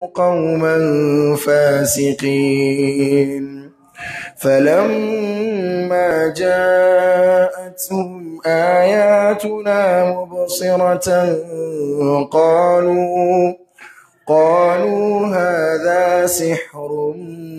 قوما فاسقين فلما جاءتهم آياتنا مبصرة قالوا قالوا هذا سحر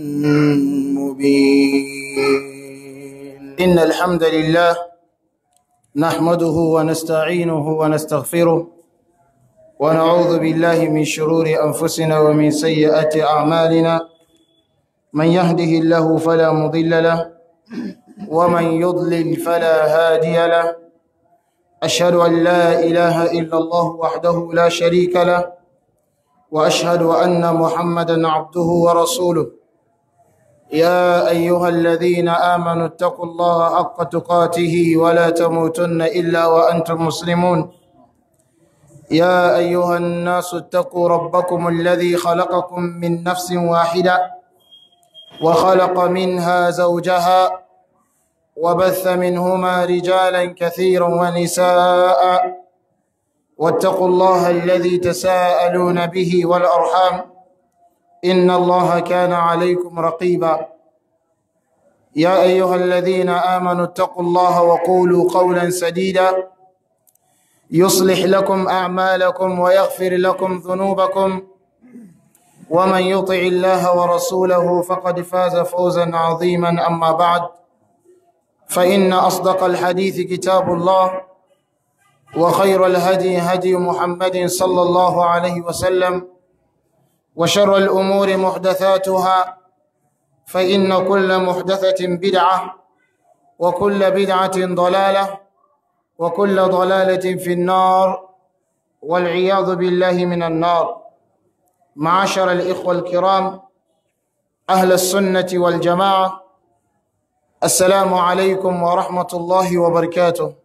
مبين إن الحمد لله نحمده ونستعينه ونستغفره ونعوذ بالله من شرور أنفسنا ومن سيئات أعمالنا من يهده الله فلا مضل له ومن يضلل فلا هادي له أشهد أن لا إله إلا الله وحده لا شريك له وأشهد أن محمدا عبده ورسوله يا أيها الذين آمنوا اتقوا الله حق تقاته ولا تموتن إلا وأنتم مسلمون يا أيها الناس اتقوا ربكم الذي خلقكم من نفس واحدة وخلق منها زوجها وبث منهما رجالا كثيرا ونساء واتقوا الله الذي تساءلون به والأرحام إن الله كان عليكم رقيبا يا أيها الذين آمنوا اتقوا الله وقولوا قولا سديدا يصلح لكم أعمالكم ويغفر لكم ذنوبكم ومن يطع الله ورسوله فقد فاز فوزا عظيما أما بعد فإن أصدق الحديث كتاب الله وخير الهدي هدي محمد صلى الله عليه وسلم وشر الأمور محدثاتها فإن كل محدثة بدعة وكل بدعة ضلالة وكل ضلالة في النار والعياذ بالله من النار معاشر الإخوة الكرام أهل السنة والجماعة السلام عليكم ورحمة الله وبركاته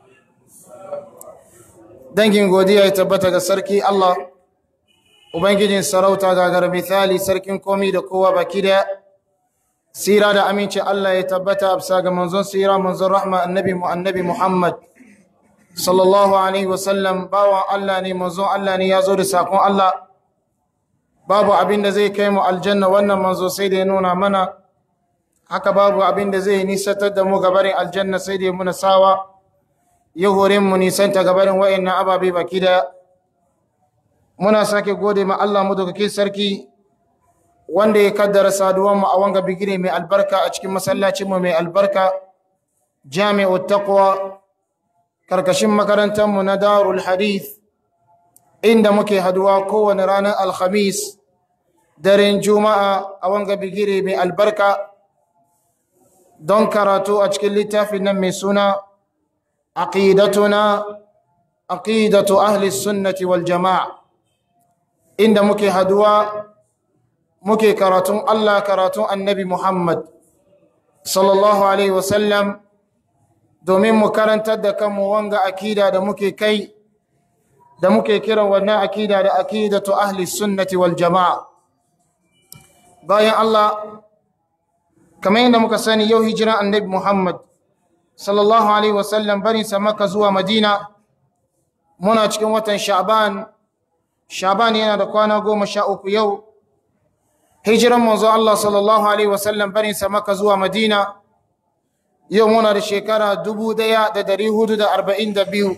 dangin godiya ya tabbata ga sarki Allah ubangijin sarauta gagar misali sarkin komi da kowa baki da sira da aminci Allah ya tabbata bisa ga manzon sira manzon rahma annabi mu annabi Muhammad sallallahu alaihi wasallam bawan Allah ne manzon Allah ne ya zo da sakon Allah babu abin da zai kai mu aljanna wannan manzo sai da ya nuna mana haka babu abin da zai nisatar da mu gabarin aljanna sai da ya muna sawa ya hore mu nisanta gabarin wa'annan ababe baki da muna sake gode ma Allah mu dokake sarki wanda ya kaddara saduwan mu a wanga bigire mai albarka a cikin masallacin mu mai albarka jami'u taqwa karkashin makarantar mu na darul hadith inda muke haduwa kowane ranar alhamis daren juma'a a wanga bigire mai albarka don karatu a cikin littafin nan mai suna aqidatuna aqidatu ahli sunnati wal jama'a inda muke haduwa muke karatun Allah karatun annabi Muhammad sallallahu alaihi wasallam domin mu karantar da kanmu wanga akida da muke kai da muke kiran wannan akida da akidatu ahli sunnati wal jama'a bayan Allah kamar yadda muka sani yau hijiran annabi Muhammad sallallahu alaihi wasallam barin sa maka zuwa madina muna cikin watan sha'ban sha'ban yana da kwana goma sha uku yau hijiran manzo Allah sallallahu alaihi wasallam barin sa maka zuwa madina yau muna da shekara dubu daya da dari hudu da arba'in da biyu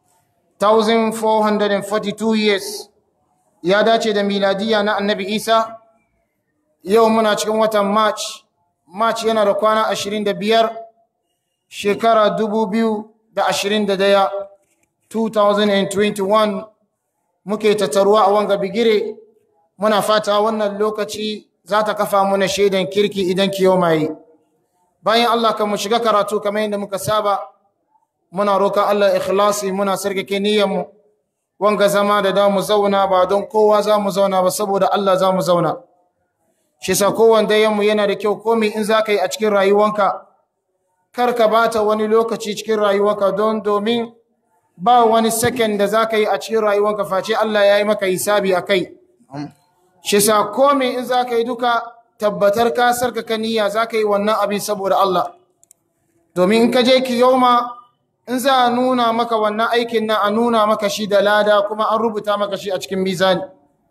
1442 years ya dace da miladiya na annabi isa yau muna cikin watan march march yana da kwana ashirin da biyar shekara dubu biyu da ashirin da daya 2021 muke tattaruwa a wanga bigire muna fata wannan lokaci za ta kafa muna shaidan kirki idan kiyo mai bayan Allah kan mu shiga karatu kamar yadda muka saba muna roƙa Allah ikhlasi muna sarkake niyyarmu wanga zama da da mu zauna ba don kowa za mu zauna ba saboda Allah za mu zauna shi sa kowanne yanmu yana da kyau komai in za ka yi a cikin rayuwanka kar ka bata wani lokaci cikin rayuwanka don domin ba wani second da za ka yi a cikin rayuwanka face Allah ya yi maka hisabi a kai shi sa komai in za ka yi duka tabbatar ka sarkaka niyya za ka yi wannan abin saboda Allah domin in ka je kiyoma in za a nuna maka wannan aikin nan a nuna maka shi da lada kuma an rubuta maka shi a cikin mizani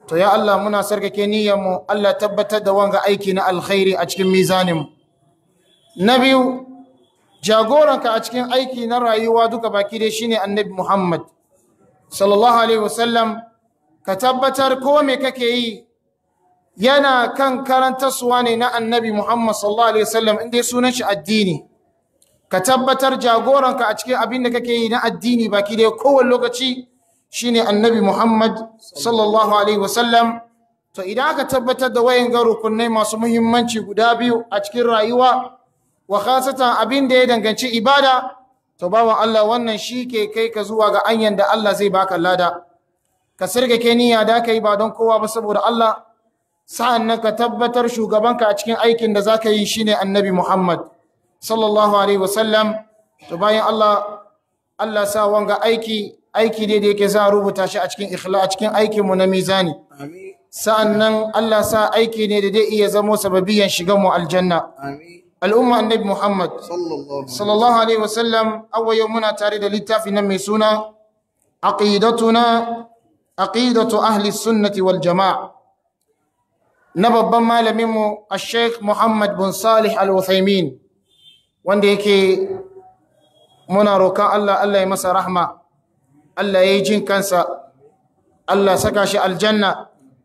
to ya Allah muna sarkake niyyarmu Allah tabbatar da wanga aiki na alkhairi a cikin mizaninmu na biyu jagoranka a cikin aiki na rayuwa duka baki dai shine annabi Muhammad sallallahu alaihi wasallam ka tabbatar ko me kake yi yana kan karantarsuwa ne na annabi Muhammad sallallahu alaihi wasallam inda sunan shi addini ka tabbatar jagoranka a cikin abin da kake yi na addini baki dai kowane lokaci shine annabi Muhammad sallallahu alaihi wasallam to idan aka tabbatar da wayan ga rukunai masu muhimmanci guda biyu a cikin rayuwa wa khasatan abin da ya danganci ibada to bawan Allah wannan shi ke kai ka zuwa ga anyan da Allah zai baka lada ka sirgake niyya da kai ba don kowa ba saboda Allah sa'an nan ka tabbatar shugabanka a cikin aikin da zaka yi shine annabi Muhammad sallallahu alaihi wasallam to bayan Allah Allah sa wanga aiki aiki ne da yake za a rubuta shi a cikin ikhla a cikin aikin mu na mizani Amin. sa'an nan Allah sa aiki ne da zai iya zamo sababiyan shigan mu aljanna Amin. al'umma annabi Muhammad Sallallahu sallallahu alaihi wasallam awwa yau muna tare da littafi nan mai suna aqidatuna aqidatu ahli sunnati wal jamaa na babban malamin mu al-sheikh Muhammad bin Salih al-Uthaymeen wanda yake muna roƙon Allah Allah ya masa rahma Allah ya yi jin kansa Allah saka shi aljanna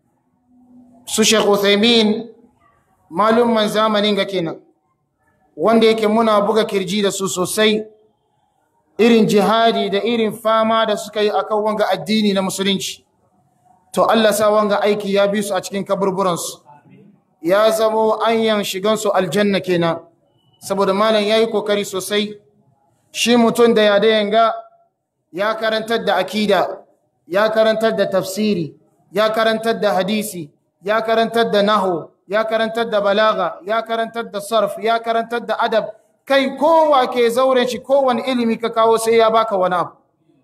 su Sheikh Uthaymeen malumman zamanin ga kenan wanda yake muna buga kirji da su sosai irin jihadi da irin fama da suka yi akan wanga addini na musulunci to Allah sa wanga aiki ya bi su a cikin kaburburansu ya zamo anyan shigansu aljanna kenan saboda malam ya yi kokari sosai shi mutum da ya yanga ya karantar da akida ya karantar da tafsiri ya karantar da hadisi ya karantar da nahu ya karantar da balaga ya karantar da sarf ya karantar da adab kai kowa ke zauren shi kowane ilimi ka kawo sai ya baka wani abu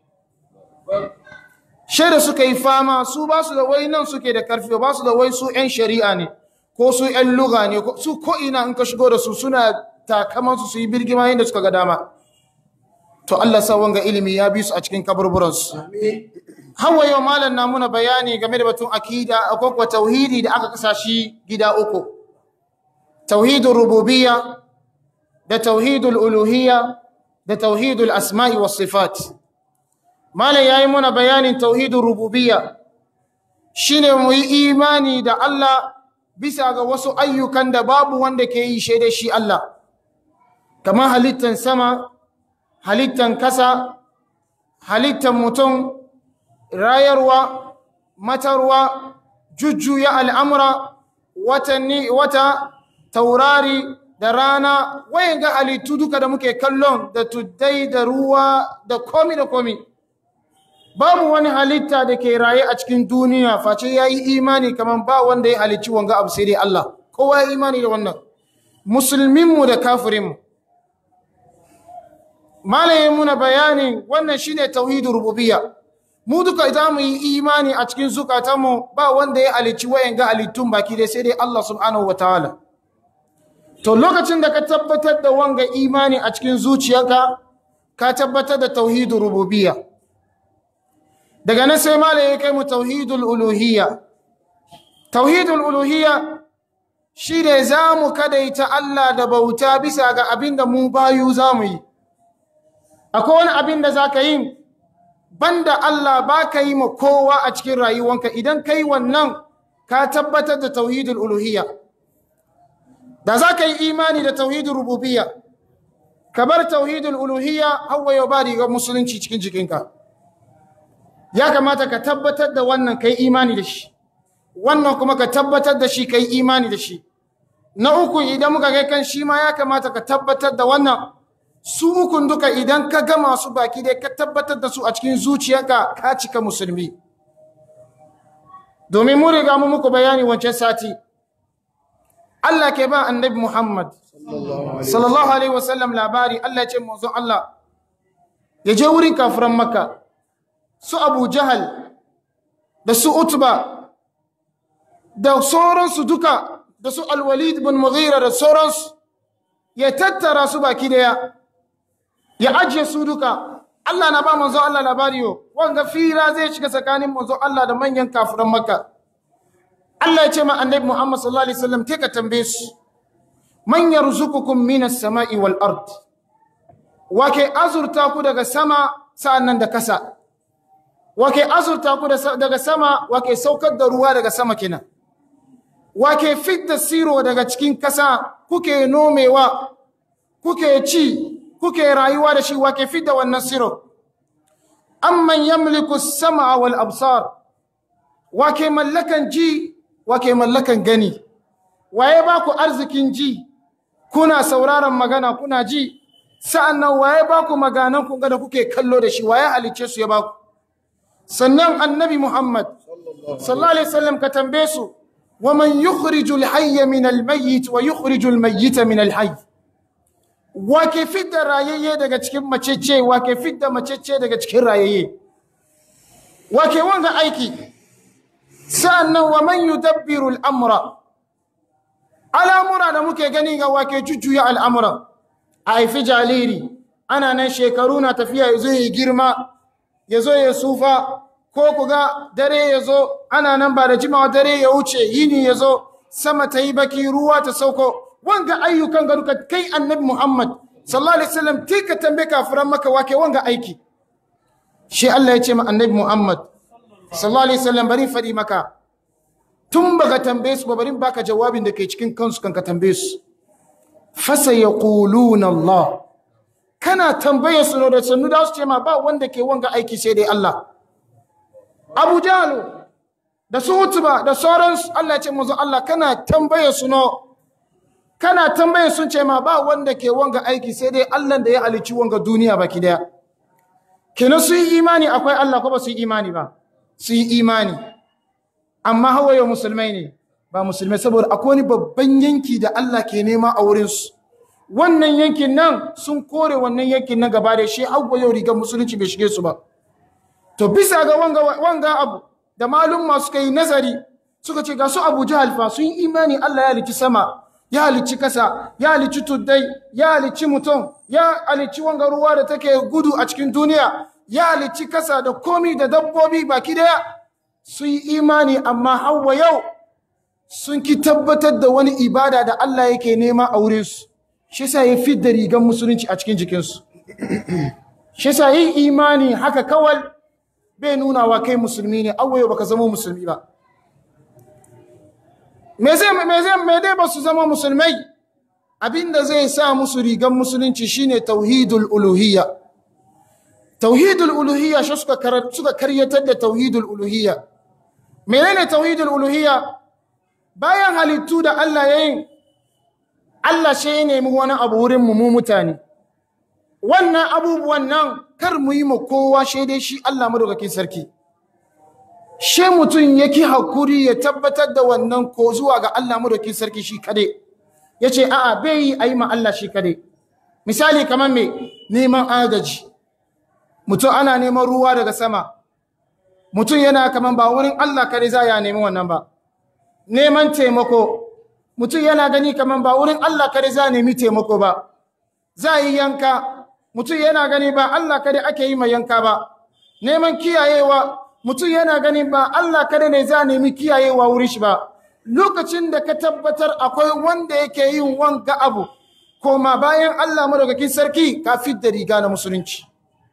shaida suka yi fama su ba su da wai nan suke da karfi ba su da wai su 'yan shari'a ne ko su 'yan luga ne su ko'ina in ka shigo da su suna takamansu su yi birgima yadda suka ga dama to Allah sa wanga ilimi ya bi su a cikin kaburburansu Amin. hawa yau malam na muna bayani game da batun akida akwai kuwa tauhidi da aka kasa shi gida uku tauhidul rububiyya da tauhidul uluhiyya da tauhidul asma'i was sifat malam yayi muna bayanin tauhidul rububiyya shine mu yi imani da Allah bisa ga wasu ayyukan da babu wanda ke yi shaida shi Allah kamar halittan sama halittan kasa halittan mutum rayarwa matarwa jujjuya al'amura watanni wata taurari da rana wayan ga halittu duka da muke kallon da tuddai da ruwa da komi da komi babu wani halitta da ke raye a cikin duniya face ya yi imani kamar ba wanda ya halicci wanga abu sai dai Allah kowa ya imani da wannan musulminmu da kafirinmu malayin muna bayanin wannan shine tauhidul rububiyya mu duka idan mu yi imani a cikin zukatanmu ba wanda ya halicci wayan ga halittun baki dai sai dai Allah subhanahu wataala to lokacin da ka tabbatar da wanga imani a cikin zuciyarka ka tabbatar da tauhidul rububiyya daga nan sai malai ya kai mu tauhidul uluhiyya tauhidul uluhiyya shi ne za mu kadaita Allah da bauta bisa ga abin da mu bayu za mu yi akwai wani abin da za ka yi banda Allah ba ka yi ma kowa a cikin rayuwanka idan ka yi wannan ka tabbatar da tauhidul uluhiyya da za ka yi imani da tauhidul rububiyya ka bar tauhidul uluhiyya hawa yau ba rigar musulunci cikin jikinka ya kamata ka tabbatar da wannan ka yi imani da shi wannan kuma ka tabbatar da shi ka yi imani da shi na uku idan muka kai kan shi ma ya kamata ka tabbatar da wannan su ukun duka idan ka gama su baki dai ka tabbatar da su a cikin zuciyarka ka cika musulmi domin mu riga mu muku bayani wancan sati Allah ke ba annabi Muhammad sallallahu alaihi wasallam labari Allah ya ce manzo Allah ya je wurin kafiran Makka su Abu Jahal da su Utba da sauransu duka da su Al-Walid bin Mughira da sauransu ya tattara su baki daya ya ajiye su duka Allah na ba manzo Allah labari yo wanga fira zai shiga tsakanin manzo Allah da manyan kafiran Makka Allah ya ce ma annabi Muhammad sallallahu alaihi wasallam ke ka tambaye su man yarzuqukum minas sama'i wal ard wake azurta ku daga sama sa'annan da kasa wake azurta ku daga sama wake saukar da ruwa daga sama kenan wake fidda siro daga cikin kasa kuke nomewa kuke ci kuke rayuwa da shi wake fidda wannan siro amman yamliku as-sam'a wal absar wake mallakan ji wake mallakan gani waye ba ku arzikin ji kuna sauraron magana kuna ji sa'annan waye ba ku maganan ku da kuke kallo da shi waye halice su ya ba ku sannan annabi Muhammad sallallahu alaihi wasallam ka tambaye su waman yukhrijul hayya min al-mayyit wa yukhrijul mayyita min al-hayy wake fidda rayayye daga cikin macece wake fidda macece daga cikin rayayye wake wanga aiki sa'annan wa man yudabbiru al-amra al'amura da muke gani ga wake jujjuya al'amura a haifi jariri ana nan shekaru na tafiya ya zo ya girma ya zo ya sufa ko ku ga dare ya zo ana nan ba da jimawa dare ya wuce yini ya zo sama ta yi baki ruwa ta sauko wanga ayyukan ga duka kai annabi muhammad sallallahu alaihi wasallam tika tambaye kafiran maka wake wanga aiki shi Allah ya ce ma annabi muhammad sallallahu alaihi wasallam bari faɗi maka tun baka tambaye su ba bari baka jawabin da ke cikin kansu kan ka tambaye su fasa yaquluna Allah kana tambaye su da sannu da su ce ma ba wanda ke wanga aiki sai dai Allah Abu Jahl da su Utba da sauransu Allah ya ce manzo Allah kana tambaye su no kana tambaye sun ce ma ba wanda ke wanga aiki sai dai Allah da ya halicci wanga duniya baki daya kenan su yi imani akwai Allah ko ba su yi imani ba su yi imani amma hawaye musulmai ne ba musulmai saboda akwai wani babban yanki da Allah ke nema a wurinsu wannan yankin nan sun kore wannan yankin nan gaba da shi hawa yau rigar musulunci bai shige su ba to bisa ga wanga, wanga abu da malum masu kai nazari suka ce ga su abu jahal fa sun yi imani Allah ya halicci sama ya halicci kasa ya halicci tuddai ya halicci mutum ya halicci wanga ruwa da take gudu a cikin duniya ya halicci kasa da komi da dabbobi baki daya sun yi imani amma hawa yau sun ki tabbatar da wani ibada da Allah yake nema a wurinsu shi sa ya fi da rigar musulunci a cikin jikinsu shi sa yin imani haka kawal bai nuna wa kai musulmi ne hawa yau baka zama musulmi ba me zai me zai me dai ba su zama musulmai abinda zai sa musu rigar musulunci shine tauhidul uluhiyya tauhidul uluhiyya shi suka suka karyatar da tauhidul uluhiyya menene tauhidul uluhiyya bayan halittu da Allah ya yi Allah shi ya nemi wani abu wurin mu mutane wannan abubuwan nan kar mu yi mu kowa shi dai shi Allah madaukakin sarki she mutum yake hakuri ya tabbatar da wannan ko zuwa ga Allah madaukakin sarki shi kade yace a'a bai yi ayi ma Allah shi kade misali kamar me neman agaji mutum ana neman ruwa daga sama mutum yana kaman ba wurin Allah kare za ya nemi wannan ba neman taimako mutum yana gani kaman ba wurin Allah kare za nemi taimako ba za yi yanka mutum yana gani ba Allah kare ake yi mai yanka ba neman kiyayewa mutum yana gani ba Allah kare ne za nemi kiyayewa wurin shi ba lokacin da ka tabbatar akwai wanda yake yin wanga abu koma bayan Allah madaukakin sarki ka da riga na musulunci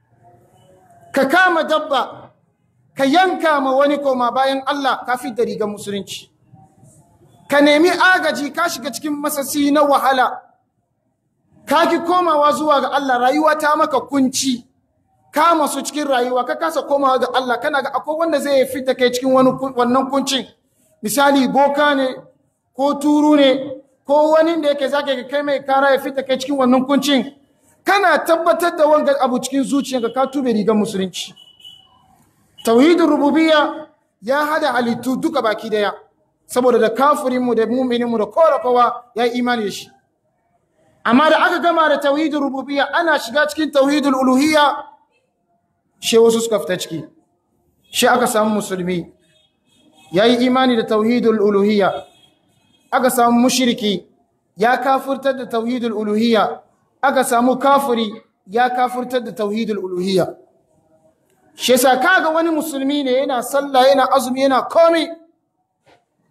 ka kama dabba ka yanka ma wani koma bayan Allah ka da rigar musulunci ka nemi agaji ka shiga cikin masasi na wahala ka ki komawa zuwa ga Allah rayuwa ta maka kunci ka masu cikin rayuwa ka kasa komawa ga Allah kana ga akwai wanda zai fi da kai cikin wannan kuncin misali boka ne ko turu ne ko wani da yake zaka kai mai kara ya fi da kai cikin wannan kuncin kana tabbatar da wanga abu cikin zuciyarka ka tube rigar musulunci tauhidin rububiyya ya hada halittu duka baki daya saboda da kafirinmu da mu'mininmu da korafawa ya yi imani da shi amma da aka gama da tauhidin rububiyya ana shiga cikin tauhidul uluhiyya she wasu suka fita ciki she aka samu musulmi ya yi imani da tauhidul uluhiyya aka samu mushriki ya kafurtar da tauhidul uluhiyya aka samu kafiri ya kafurtar da tauhidul uluhiyya shi yasa kaga wani musulmi ne yana sallah yana azumi yana komai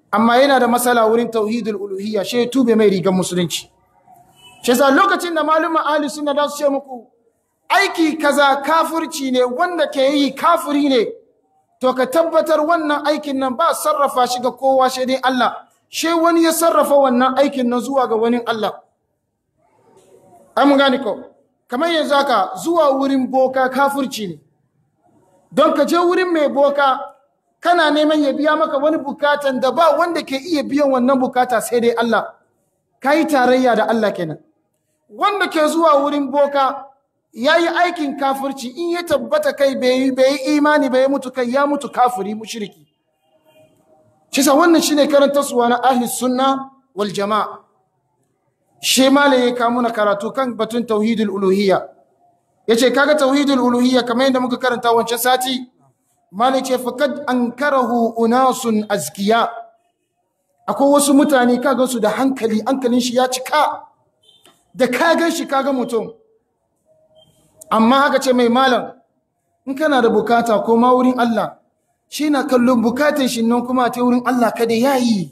amma yana da matsala wurin tauhidul uluhiyya shi ya tube mai rigar musulunci shi yasa lokacin da malumma ahli sunna da su ce muku aiki kaza kafirci ne wanda ke yi kafiri ne to ka tabbatar wannan aikin nan ba sarrafa shi ga kowa shi dai Allah shi wani ya sarrafa wannan aikin nan zuwa ga wani Allah ai mun gane ko kamar yanzu haka zuwa wurin boka kafirci ne don ka je wurin mai boka kana neman ya biya maka wani bukatan da ba wanda ke iya biyan wannan bukata sai dai Allah ka yi tarayya da Allah kenan wanda ke zuwa wurin boka ya yi aikin kafirci in ya tabbata kai bai yi imani bai mutu kai ya mutu kafiri mushriki shi sa wannan shine karanta suwa na ahli sunna wal jama'a shi malai ya kawo na karatu kan batun tauhidul uluhiyya yace kaga tauhidul uluhiyya kamar yadda muka karanta wancan sati malai ce faqad ankarahu unasun azkiya akwai wasu mutane kaga su da hankali hankalin shi ya cika da kagan shi kaga mutum amma haka ce mai malam in kana da bukata ko ma wurin Allah shi na kallon bukatun shi nan kuma ta wurin Allah kada yayi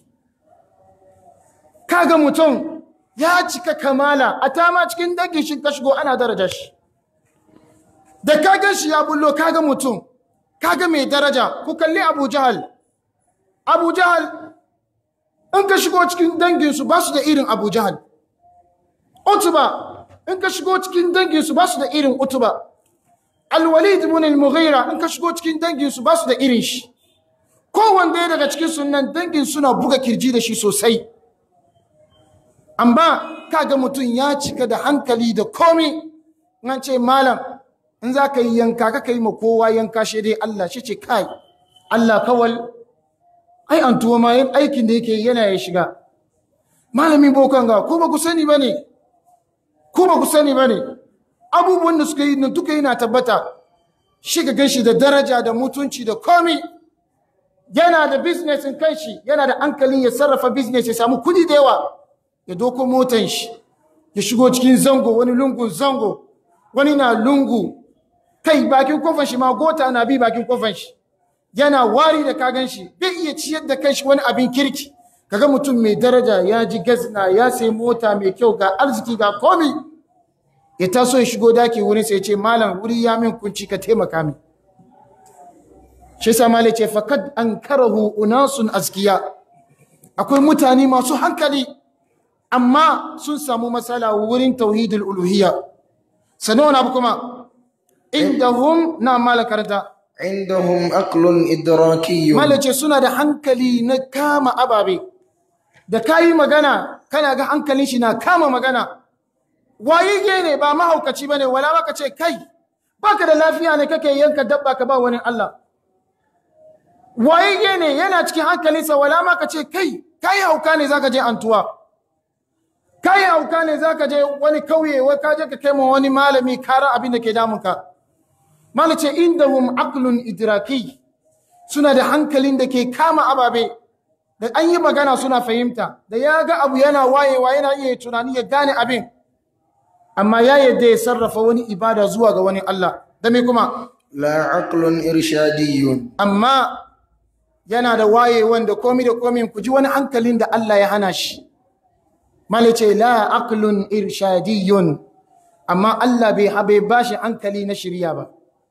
kaga mutum ya cika kamala a tama cikin dangin shi ka shigo ana daraja shi da kagan shi ya bullo kaga mutum kaga mai daraja ku kalli Abu Jahal Abu Jahal in ka shigo cikin dangin su ba su da irin Abu Jahal Utba in ka shigo cikin dangin su ba su da irin Utba Al-Walid ibn al-Mughira in ka shigo cikin dangin su ba su da irin shi kowanne daga cikin sunan dangin suna buga kirji da shi sosai amma kaga mutum ya cika da hankali da komi nan ce malam in za ka yi yanka ka yi ma kowa yanka shi dai Allah shi ce kai Allah kawal ai an tuwo ma yin aikin da yake yana ya shiga malamin bokan ga ko ba ku sani ba ne ko ba ku sani ba ne abubuwan da suka yi nan duka yana tabbata shi ga ganshi da daraja da mutunci da komi yana da business in kanshi yana da hankalin ya sarrafa business ya samu kudi da yawa ya doko motan shi ya shigo cikin zango wani lungun zango wani na lungu kai bakin kofan shi ma gota na bi bakin kofan shi yana wari da kagan shi bai iya ciyar da kanshi wani abin kirki kaga mutum mai daraja ya ji gazna ya sai mota mai kyau ga arziki ga komi ya taso ya shigo daki wurin sai ya ce malam wuri ya min kunci ka taimaka min shi sa malai ce fakad ankarahu unasun askiya akwai mutane masu hankali amma sun samu matsala wurin tauhidul uluhiyya sanin wani abu kuma indahum na malakarta عندهم عقل إدراكي malace suna da hankali na kama ababe da kayi magana kana ga hankalin shi na kama magana waye ne ba mahaukaci bane wala baka ce kai baka da lafiya ne kake yanka dabba ka ba wani Allah waye ne yana cikin hankalinsa wala ma ka ce kai kai hauka ne zaka je antuwa kai hauka ne zaka je wani kauye wai ka je ka kai ma wani malami kara abin da ke damunka malace indahum aqlun idraki suna da hankalin da ke kama ababe da an yi magana suna fahimta da ya ga abu yana wayewa yana iya tunani ya gane abin amma ya yadda ya sarrafa wani ibada zuwa ga wani Allah da me kuma لا عقل إرشادي amma yana da wayewan da komi da komi ku ji wani hankalin da Allah ya hana shi malace la aqlun irshadiyun amma Allah bai habe bashi hankali na shirya ba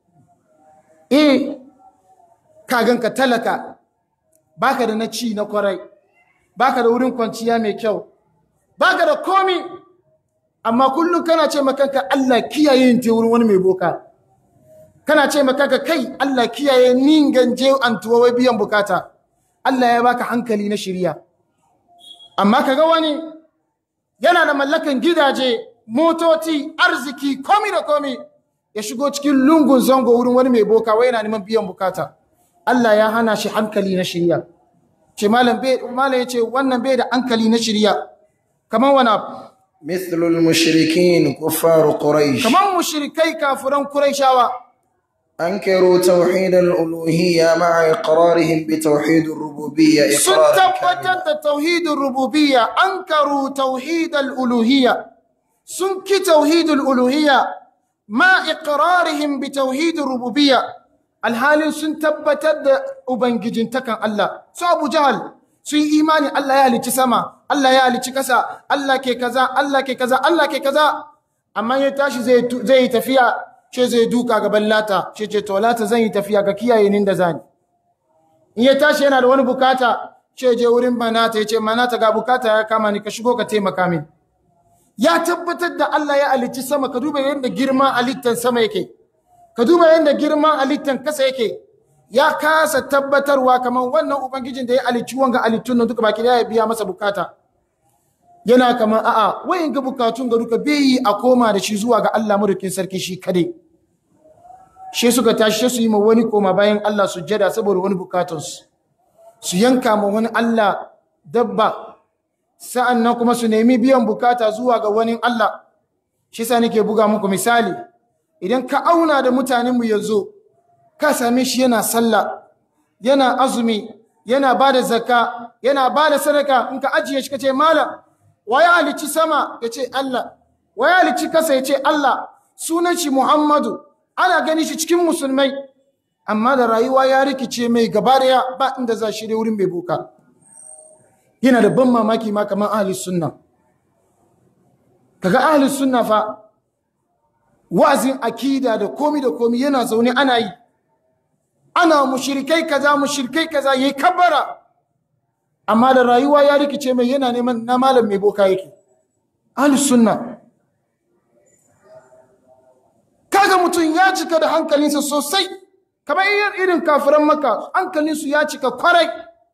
eh kaganka talaka baka da na ci na kwarai baka da wurin kwanciya mai kyau baka da komi amma kullum kana ce makanka Allah kiyaye yin te wurin wani mai boka kana ce makanka kai Allah kiyaye nin ganje antuwa wai biyan bukata Allah ya baka hankali na shirya amma kaga wani yana da mallakan gidaje motoci arziki komi da komi ya shigo cikin lungun zango wurin wani mai boka wai yana neman biyan bukata Allah ya hana shi hankali na shirya ce malam bai malam yace wannan bai da hankali na shirya kaman wani abu مثل المشركين كفار قريش kaman mushrikai kafiran quraishawa أنكروا توحيد الألوهية مع إقرارهم بتوحيد الربوبية sun إقرارا tabbatar كاملا da tauhidin rububiyya ankaru tauhidal uluhiyya sun ki tauhidul uluhiyya ma iqrarihim bi tauhidir rububiyya alhalin sun tabbatar da ubangijintakan Allah su Abu Jahal sun yi imani Allah ya halicci sama Allah ya halicci kasa Allah ke kaza Allah ke kaza Allah ke kaza amma ya tashi zai zai yi tafiya ce zai duka gaban lata ce ce to lata zan yi tafiya ga kiyaye nin da zani in ya tashi yana da wani bukata ce je wurin manata ya ce manata ga bukata ya kama ni ka shigo ka taimaka min ya tabbatar da Allah ya halicci sama ka duba yadda girman halittar sama yake ka duba yadda girman halittar kasa yake ya kasa tabbatarwa kamar wannan ubangijin da ya halicci wanga halittun nan duka baki da ya biya masa bukata yana kamar a'a wayin ga bukatun ga duka bai yi a koma da shi zuwa ga Allah madaukin sarki shi kade shi suka tashi su yi ma wani koma bayan Allah sujjada saboda wani bukatunsu su yanka ma wani Allah dabba sa'an nan kuma su nemi biyan bukata zuwa ga wani Allah shi sa nake buga muku misali idan ka auna da mutanenmu yanzu ka same shi yana sallah yana azumi yana ba da zakka yana ba da sadaka in ka ajiye shi ka ce malam wa ya halicci sama ya ce Allah wa ya halicci kasa ya ce Allah sunan shi Muhammadu ana gani shi cikin musulmai amma da rayuwa ya rikice mai gaba daya ba inda za shi wurin mai buka yana da ban mamaki ma kamar ahlus sunna kaga ahlus sunna fa wa'azin akida da komi da komi yana zaune ana yi ana mushrikai kaza mushrikai kaza yayi kabbara amma da rayuwa ya rikice mai yana neman na malam mai boka yake ahlus sunna kaga mutum ya cika da hankalinsa sosai kamar irin kafiran maka hankalinsu ya cika kwarai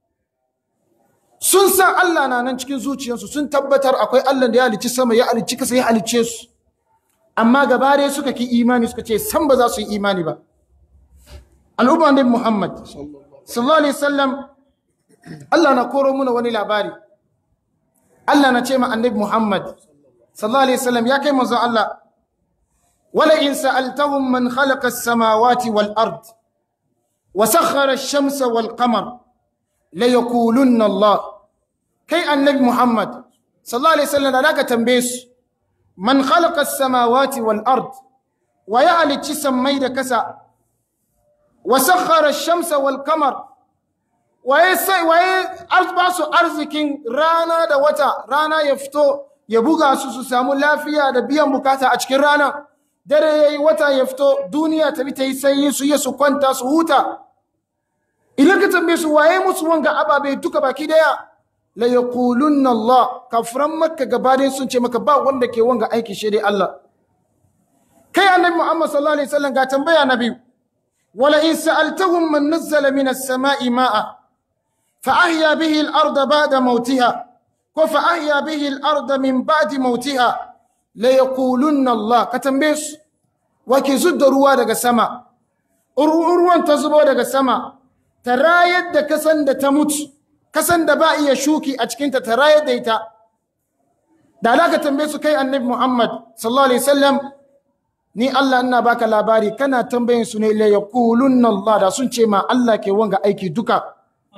sun san Allah na nan cikin zuciyarsu sun tabbatar akwai Allah da ya halicci sama ya halicci kasa ya halicce su amma gaba dai suka ki imani suka ce san ba za su yi imani ba al'umma ne Muhammad sallallahu alaihi wasallam Allah na koro muna wani labari Allah na ce ma annabi Muhammad sallallahu alaihi wasallam ya kai manzo Allah wala in sa'altahum man khalaqa as-samawati wal ard wa sakhkhara ash-shamsa wal qamar la yaqulunna Allah kai annabi Muhammad sallallahu alaihi wasallam da ka tambaye su man khalaqa as-samawati wal ard wa ya halicci sammai da kasa wa sakhkhara ash-shamsa wal qamar waye sai waye ba su arzikin rana da wata rana ya fito ya buga su su samu lafiya da biyan bukata a cikin rana dare yayi wata ya fito duniya ta bi ta yi sanyi su yi su kwanta su huta idan ka tambaye su waye musu wanga ababe duka baki daya la yaqulunna Allah kafiran makka gabaɗaya sun ce maka ba wanda ke wanga aiki shi dai Allah kai annabi Muhammad sallallahu alaihi wasallam ga tambaya na biyu wala in sa'altahum man nazzala minas sama'i ma'a فأحيا به الأرض بعد موتها وفأحيا به الأرض من بعد موتها ليقولن الله كتنبيس وكي زد روا daga sama ruwan ta zubo daga sama tarayar da kasan da ta mutu kasan da ba iya shuki a cikin ta tarayar da ita da alaka tambaye su kai annabi Muhammad sallallahu alaihi wasallam ni Allah ina baka labari kana tambayin su ne la yaqulunna Allah da sun ce ma Allah ke wanga aiki duka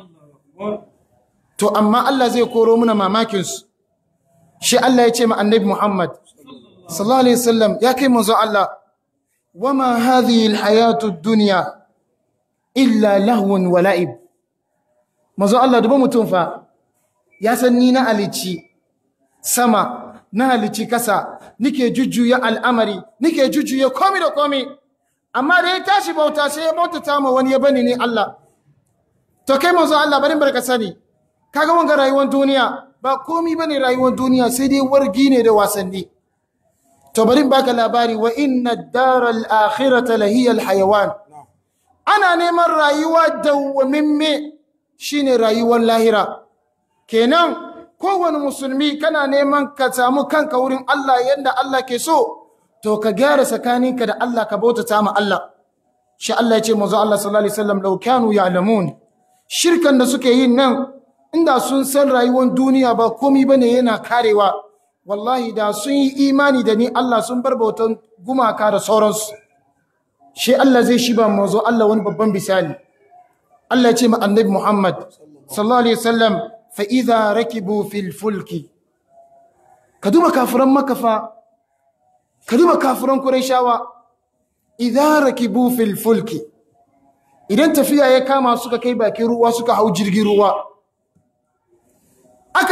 To, amma Allah zai koro muna mamakinsu, shi Allah ya ce ma annabi Muhammad, sallallahu Alaihi wasallam ya kai manzo Allah, wama hadhihi alhayatu duniya illa lahwun wa la'ib. Manzo Allah duba mutum fa, ya san ni na alici sama, na halici kasa, nike jujjuya al'amari, nike jujjuya komi da komi, amma da ya tashi bauta sai ya bautata ma wani ya bani ne Allah. to kai manzo Allah barin barka sani kaga wanga rayuwar duniya ba komi bane rayuwar duniya sai dai wargi ne da wasanni to barin baka labari wa inna ad-daral akhirata lahiya al-hayawan ana neman rayuwa dawwamimme shine rayuwar lahira kenan kowane musulmi kana neman ka samu kanka wurin Allah yanda Allah ke so to ka gyara tsakaninka da Allah ka bautata ma Allah shi Allah ya ce manzo Allah sallallahu alaihi wasallam law kanu ya'lamun shirkan da suke yin nan inda sun san rayuwar duniya ba komi bane yana karewa wallahi da sun yi imani da ni Allah sun bar bautan gumaka da sauransu shi Allah zai shi ba mazo Allah wani babban bisali Allah ya ce ma annabi Muhammad sallallahu alaihi wasallam fa idza rakibu fil fulki ka duba kafiran makafa ka duba kafiran quraishawa idza rakibu fil fulki idan tafiya ya kama suka kai bakin ruwa suka hau jirgin ruwa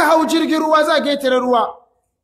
aka hau jirgin ruwa za a getare ruwa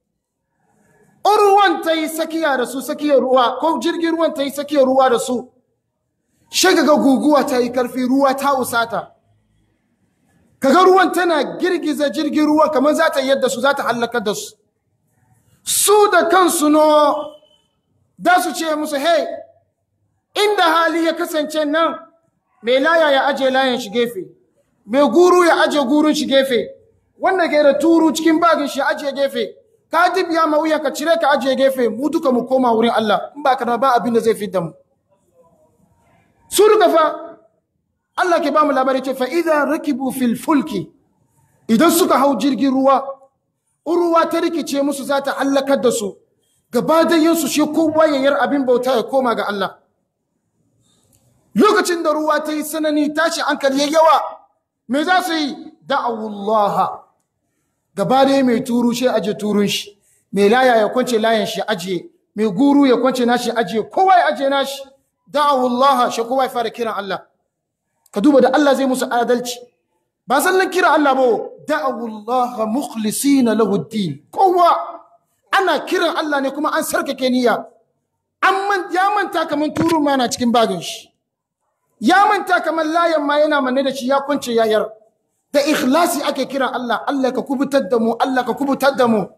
ruwan ta yi sakiya da su sakiyar ruwa ko jirgin ruwan ta yi sakiyar ruwa da su shiga ga guguwa ta yi karfi ruwa ta usata kaga ruwan tana girgiza jirgin ruwa kamar za ta yadda su za ta hallakar da su su da kansu no da su ce musu hey inda hali ya kasance nan mai laya ya aje layan shi gefe mai guru ya aje gurun shi gefe wanda ke da turu cikin bagin shi aje gefe ka dibiya ma wuya ka cire ka aje gefe mu duka mu koma wurin Allah in ba ka ba abin da zai fidda mu su duka fa Allah ke ba mu labari ce fa idza rakibu fil fulki idan suka hau jirgin ruwa ruwa ta rikice musu za ta hallakar da su gaba da su shi kowa yayyar abin bauta ya koma ga Allah lokacin da ruwa ta yi sanani tashi hankali ya yawa me za su yi da'awullaha gaba da mai turu shi aje turun shi mai laya ya kwance layan shi ajiye mai guru ya kwance nashi ajiye kowa ya ajiye nashi da'awullaha shi kowa ya fara kiran Allah ka duba da Allah zai musu adalci ba sallan kira Allah ba da'awullaha mukhlisina lahu din kowa ana kiran Allah ne kuma an sarkake niyya an ya manta kaman turun ma na cikin bagin shi ya manta kamar layan ma yana manne da shi ya kwance yayar da ikhlasi ake kira Allah Allah ka kubutar da mu Allah ka kubutar da mu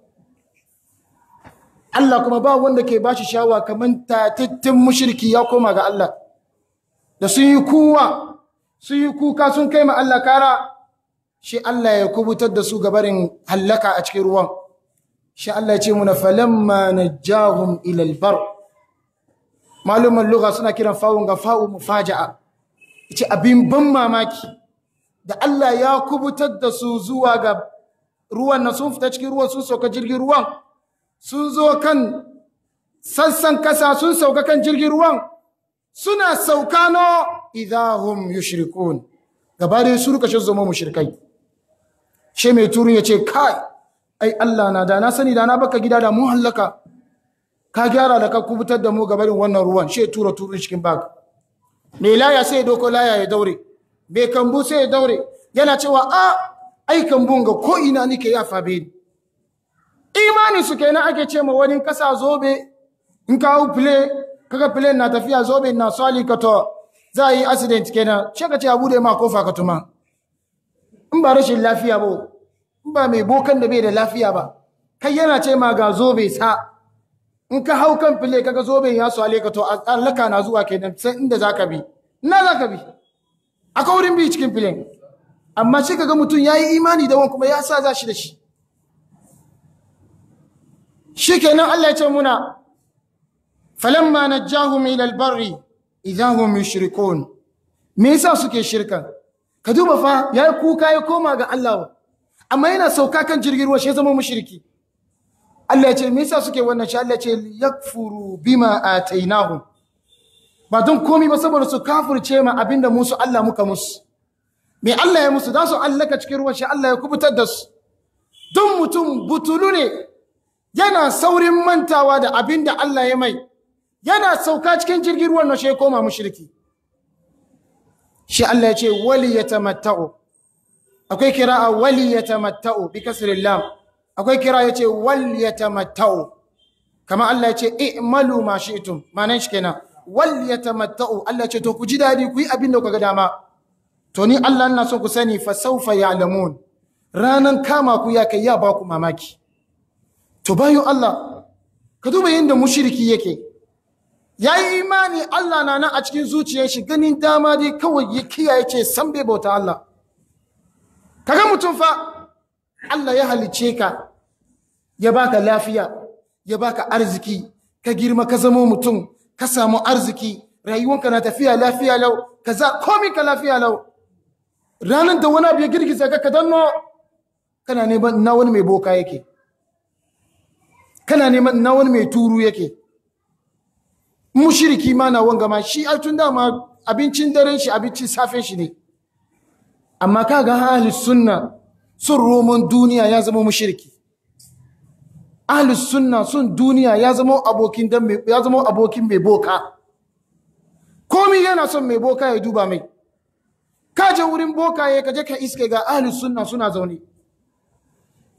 Allah kuma ba wanda ke bashi shawa kamar tatittin mushriki ya koma ga Allah da sun yi kuwa sun yi kuka sun kai ma Allah kara shi Allah ya kubutar da su gabarin hallaka a cikin ruwan shi Allah ya ce muna falamma najahum ila albar maluman lugha suna kiran fa'un ga fa'u mufaja'a ce abin ban mamaki da Allah ya kubutar da su zuwa ga ruwan na sun fita cikin ruwan sun sauka jirgin ruwan sun zo kan sassan kasa sun sauka kan jirgin ruwan suna sauka no idahum yushrikun gaba da su ruka shi zama mushrikai she mai turun ya ce kai ai Allah na da na sani da na baka gida da mu hallaka ka gyara da ka kubutar da mu gabarin wannan ruwan she tura turun cikin bag mai laya sai ya doko laya ya daure mai kambu sai ya daure yana cewa a ai kambun ga ko ina nike ya fabe ni imani su kenan ake ce ma wani kasa zobe in ka hau file kaga file na tafiya zobe na sali ka to za a yi accident kenan ce ka ce a bude ma kofa ka tuma in ba rashin lafiya ba in ba mai bokan da bai da lafiya ba kai yana ce ma ga zobe sa in ka hau kan file kaga zoben ya swale ka to allaka na zuwa kenan sai inda zaka bi ina zaka bi akwai wurin bi cikin filin amma shi kaga mutum yayi imani da wani kuma ya sa za shi da shi shikenan Allah ya ce muna falamma najahum ila albarri idahum yushrikun me yasa suke shirka ka duba fa yayi kuka ya koma ga Allah amma yana sauka kan jirgin ruwa shi ya zama mushriki Allah ya ce me yasa suke wannan shi Allah ya ce yakfuru bima atainahum ba don komai ba saboda su kafirce ma abinda musu Allah muka musu me Allah ya musu za su allaka cikin ruwan shi Allah ya kubutar da su don mutum butulu ne yana saurin mantawa da abinda Allah ya mai yana sauka cikin jirgin ruwan na shi ya koma mushriki shi Allah ya ce wali yatamatta'u akwai kira'a wali yatamatta'u bi kasril lam akwai kira ya ce wal ya tamatta'u kama Allah ya ce i'malu ma shi'tum manan shi kenan wal ya tamatta'u Allah ya ce to ku ji dadi ku yi abin da kuka ga dama to ni Allah ina so ku sani fa sawfa ya'lamun ranan kama ku ya kai ya ba ku mamaki to bayan Allah ka duba yadda mushriki yake yayi imani Allah na nan a cikin zuciyar shi ganin dama dai kawai ya kiyaye ce san bai bauta Allah kaga mutum fa Allah ya halice ka ya baka lafiya ya baka arziki ka girma ka zama mutum ka samu arziki rayuwanka na tafiya lafiya lau kaza komai ka lafiya lau ranar da wani abu ya girgiza ka ka danno kana neman na wani mai boka yake kana neman na wani mai turu yake mushiriki ma na wanga ma shi a tun dama abincin daren shi abincin safen shi ne amma kaga ahlus sunna sun roman duniya ya zama mushiriki ahlus sunna sun duniya ya zama abokin dan mai ya zama abokin mai boka komai yana son mai boka ya duba mai ka je wurin boka ya kaje ka iske ga ahlus sunna suna zaune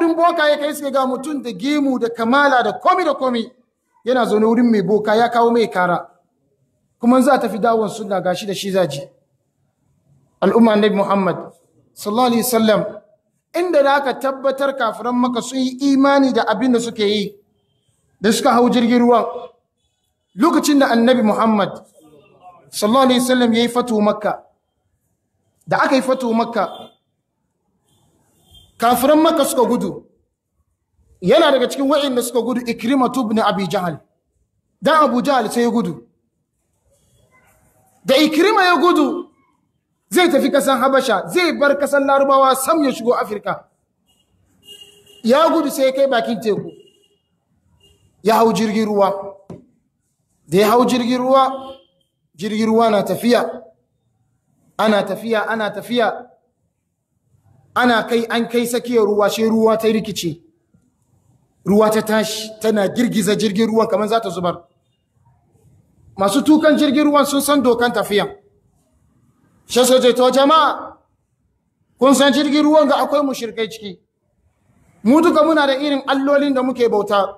wurin boka ya kai suka ga mutum da gemu da kamala da komi da komi yana zaune wurin mai boka ya kawo mai kara kuma za ta fi dawon sunna gashi da shi zaji al'umma annabi Muhammad sallallahu alaihi wasallam inda da aka tabbatar kafiran maka sun yi imani da abin da suke yi da suka hau jirgin ruwan lokacin da annabi Muhammad sallallahu alaihi wasallam yayi fatu makka da aka yi fatu makka kafiran makka suka gudu yana daga cikin wa'inda suka gudu ikrimatu ibn abi jahl dan abu jahl sai ya gudu da ikrima ya gudu zai tafi kasan habasha zai bar kasan larubawa sam ya shigo afirka ya gudu sai ya kai bakin teku ya hau jirgin ruwa da ya hau jirgin ruwa jirgin ruwa na tafiya ana tafiya ana tafiya ana kai an kai sakiyar ruwa shi ruwa ta rikice ruwa ta tashi tana girgiza jirgin ruwan kamar za ta zubar masu tukan jirgin ruwan sun san dokan tafiya shi soje to jama'a kun san jirgin ruwan ga akwai mushirkai ciki mu duka muna da irin allolin da muke bauta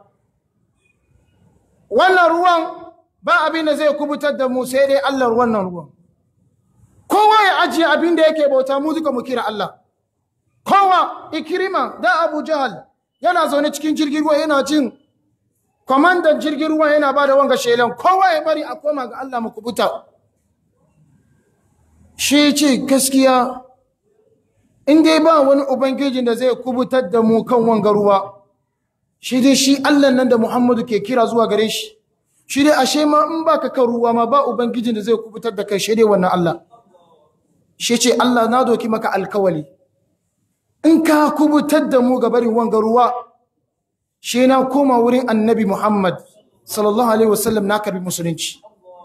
wannan ruwan ba abin da zai kubutar da mu sai dai Allah wannan ruwan kowa ya ajiye abin da yake bauta mu duka mu kira Allah kowa ikirima da Abu Jahal yana zaune cikin jirgin ruwa yana jin kwamandan jirgin ruwa yana ba da wanga shelan kowa ya bari a koma ga Allah mu kubuta shi ce gaskiya in dai ba wani ubangijin da zai kubutar da mu kan wanga ruwa shi dai shi Allah nan da Muhammadu ke kira zuwa gare shi shi dai ashe ma in baka kan ruwa ma ba ubangijin da zai kubutar da kai shi dai wannan Allah shi ce Allah na doki maka alkawali in ka kubutar da mu ga barin wanga ruwa shi na koma wurin annabi Muhammad sallallahu alaihi wasallam na karbi musulunci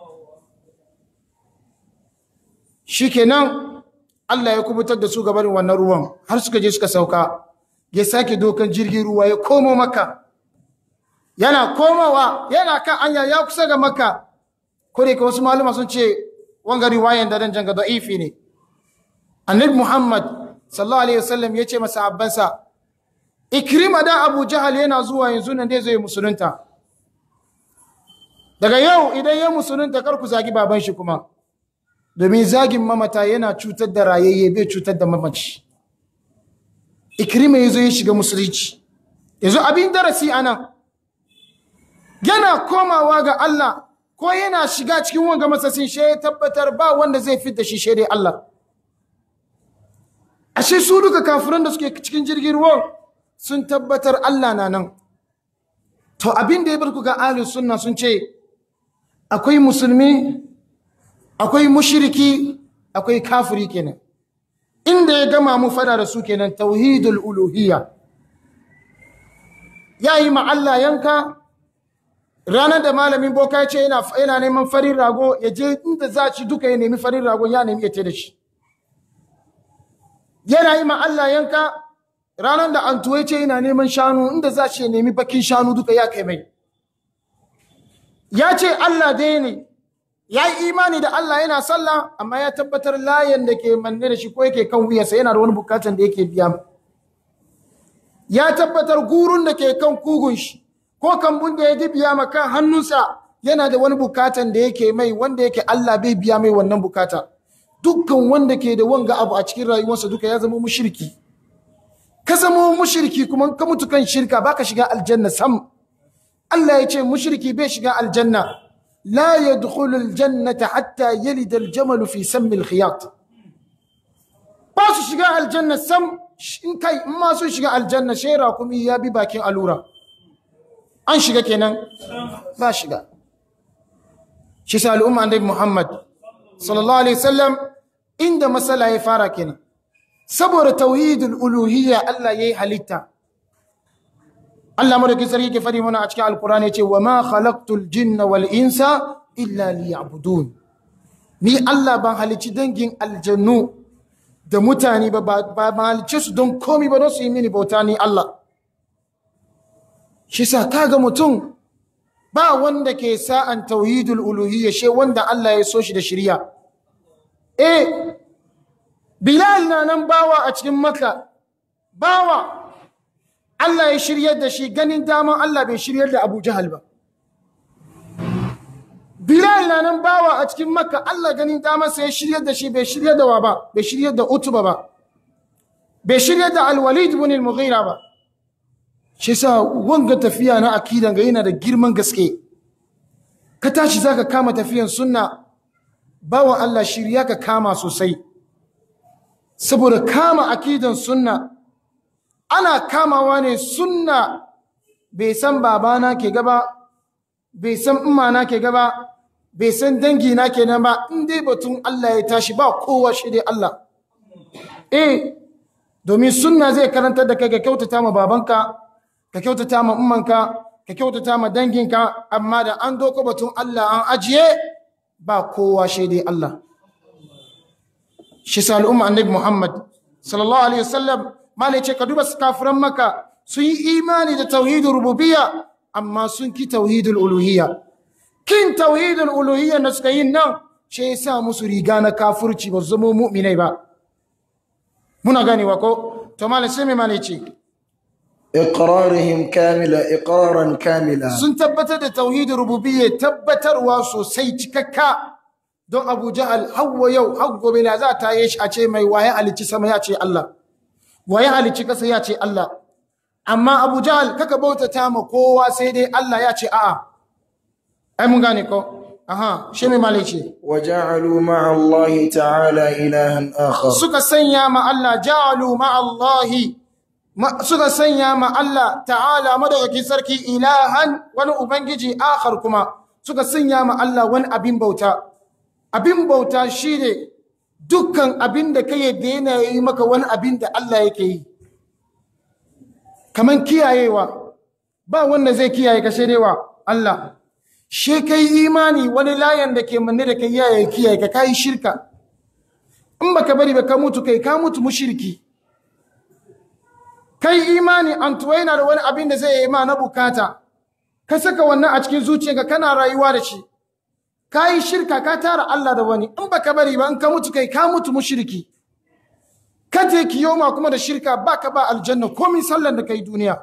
shikenan Allah ya kubutar da su ga barin wannan ruwan har suka je suka sauka ya sake dokan jirgin ruwa ya komo maka yana komowa yana kan anya ya kusa ga maka ko da wasu malama sun ce wanga riwayan da dan janga da'ifi ne annabi Muhammad sallallahu alaihi wasallam ya ce masa abbansa ikrima da Abu Jahal yana zuwa yanzu nan dai zai musulunta daga yau idan ya musulunta kar ku zagi baban shi kuma domin zagin mamata yana cutar da rayayye bai cutar da mamaci ikrima yazo ya shiga musulunci yanzu abin darasi anan yana komawa ga Allah ko yana shiga cikin wanga masasin shi ya tabbatar ba wanda zai fitar shi shi dai Allah ashe su duka kafiran da suke cikin jirgin ruwan sun tabbatar Allah na nan to abin da ya bar ku ga ahlus sunna sun ce akwai musulmi akwai mushriki akwai kafiri kenan inda ya gama mu fada da su kenan tauhidul uluhiyya yayi ma Allah yanka ranar da malamin boka ya ce yana yana neman farin rago ya je inda za ci duka ya nemi farin rago ya nemi ya ce da shi yana yi ma Allah yanka ranar da an tuwe ce yana neman shanu inda za shi ya nemi bakin shanu duka ya kai mai ya ce Allah dai ne ya yi imani da Allah yana sallah amma ya tabbatar layan da ke manne da shi ko yake kan wuyarsa yana da wani bukatan da yake biya ya tabbatar gurun da ke kan kugun shi ko kambun da ya dibiya ma kan hannunsa yana da wani bukatan da yake mai wanda yake Allah bai biya mai wannan bukata dukkan wanda ke da wanga abu a cikin rayuwarsa duka ya zama mushriki ka zama mushriki kuma ka mutu kan shirka baka shiga aljanna sam Allah ya ce mushriki bai shiga aljanna la yadkhulu aljannata hatta yalida aljamal fi sammi alkhiyat ba su shiga aljanna sam in kai in ma su shiga aljanna shera kuma ya bi bakin alura an shiga kenan ba shiga shi sa al'umma annabi Muhammad sallallahu alaihi wasallam inda masala ya fara kenan saboda tauhidul uluhiyya Allah yayi halitta Allah madaukin sarki ke fadi mana a cikin alkurani yace wa ma khalaqtul jinna wal insa illa liya'budun ni Allah ban halici dangin aljannu da mutane ba ba halice su don komi ba don su yi mini bauta ni Allah shi sa kaga mutum ba wanda ke sa'an tauhidul uluhiyya she wanda Allah ya so shi da shirya eh Bilal na nan bawa a cikin Makka bawa Allah ya shiryar da shi ganin daman Allah bai shiryar da Abu Jahal ba Bilal na nan bawa a cikin Makka Allah ganin daman sai ya shiryar da shi bai shiryar da wa ba bai shiryar da Utba ba bai shiryar da Al-Walid ibn al-Mughira ba shi sa wanga tafiya na akidan ga yana da girman gaske ka tashi zaka kama tafiyan sunna bawan Allah shirya ka kama sosai saboda kama akidan sunna ana kamawa ne sunna bai san babana ke gaba bai san na ke gaba bai san dangi na ke nan ba in dai batun Allah ya tashi ba kowa shi dai Allah eh domin sunna zai karantar da kai ka kyautata ma babanka ka kyautata ma ummanka ka kyautata ma danginka amma da an doko batun Allah an ajiye ba kowa shi dai Allah shi sa al'umma annabi Muhammad sallallahu alaihi wasallam malai ce ka duba kafiran maka sun yi imani da tauhidul rububiyya amma sun ki tauhidul uluhiyya kin tauhidul uluhiyya na suka yin nan shi ya sa musu riga na kafurci ba su zama mu'minai ba muna ganewa ko to malai sai mai malai ce إقرارهم كاملة إقرارا كاملا sun tabbatar da tauhidin rububiyya tabbatarwa sosai cikakka don Abu Jahal hawa yau har gobe la za ta yi shi a ce mai waye halicci sama ya ce Allah waye halicci kasa ya ce Allah amma Abu Jahal kaka bautata ma kowa sai dai Allah ya ce a'a ai mun gane ko aha shi mai malai ce وجعلوا مع الله تعالى إلها آخر suka sanya ma Allah ja'alu ma Allahi ma- suka sanya ma Allah ta'ala madaukakin sarki ilahan wani ubangiji akhar kuma suka sanya ma Allah wani abin bauta abin bauta shine dukkan abin da kai da yana yi maka wani abin da Allah yake yi kaman kiyayewa ba wanda zai kiyaye ka sai dai wa Allah she kai imani wani layan da ke manne da kai ya kiyaye ka kai shirka in baka bari ba ka mutu kai ka mutu mushriki kai imani an tuwa yana da wani abin da zai yi ma na bukata ka saka wannan a cikin zuciyarka kana rayuwa da shi ka yi shirka ka tara Allah da wani in baka bari ba in ka mutu kai ka mutu mushriki ka je kiyoma kuma da shirka baka ba aljanna komai sallan da kai duniya